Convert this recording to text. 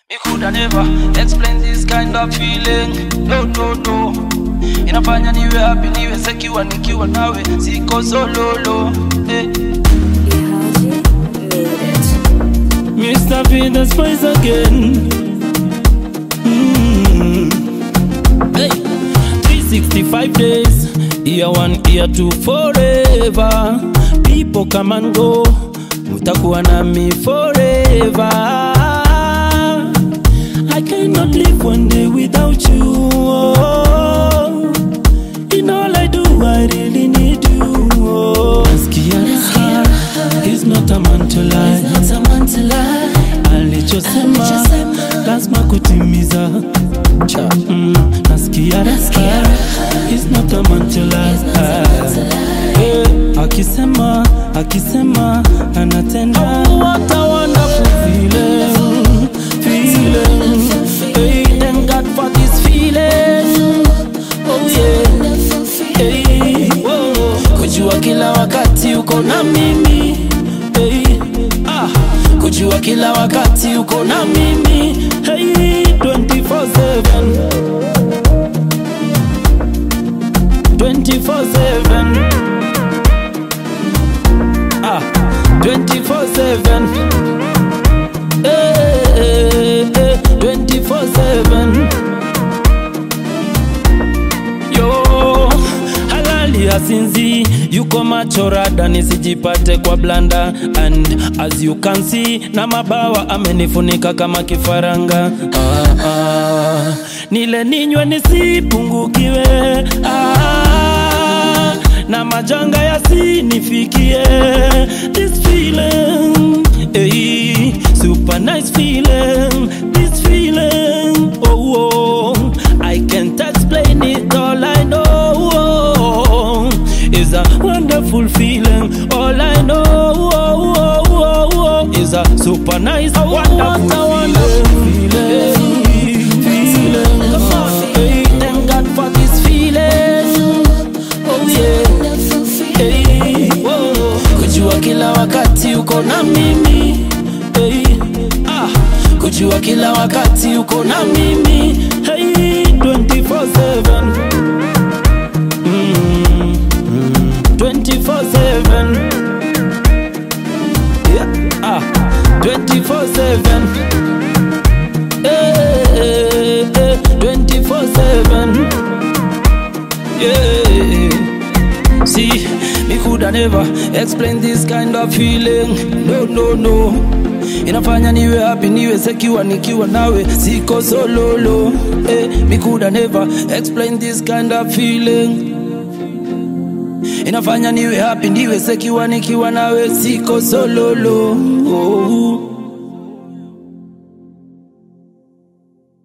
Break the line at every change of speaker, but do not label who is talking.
Me coulda never explain this kind of feeling. No, no, no. Inafanya niwe happy, niwe secure nikiwa nawe, siko sololo. Eh.
Mr. Venus Spice again. Mm. Hey, 365 days, year one, year two, forever. People come and go, mutakuwa nami forever. I cannot live one day without you. Oh. In all I do, I really need you. Oh. Nasikia raha, he's not a man to lie. alichosema lazima kutimiza Cha, mm, nasikia raha He's not a man to lie. Eh, akisema akisema anatenda what a wonderful feeling feeling hey thank God for this feeling oh yeah hey, whoa. kujua kila wakati uko na mimi hey, ah, kujua kila wakati uko na mimi hey, 24/7 24/7 ah 24/7 eh, eh, eh, 24/7 yo halali asinzi yuko machorada nisijipate kwa blanda and as you can see na mabawa amenifunika kama kifaranga ah, ah. nile ninywe nisipungukiwe ah, na majanga yasinifikie this feeling hey, super nice feeling this feeling oh, oh I can't explain it all I know is a wonderful feeling all I know is a super nice wonderful feeling feeling hey, thank God for this feeling oh yeah hey, whoa. kujua kila wakati uko na mimi hey, ah, kujua kila wakati uko na mimi hey, 24/7 mm, mm, 24/7 yeah, ah, 24/7 eh, eh, eh, 24/7 yeah See, me coulda never explain this kind of feeling. No, no, no. Inafanya niwe happy, niwe secure nikiwa nawe, siko sololo. Eh, me coulda never explain this kind of feeling. Inafanya niwe happy, niwe secure nikiwa nawe, siko sololo. Oh.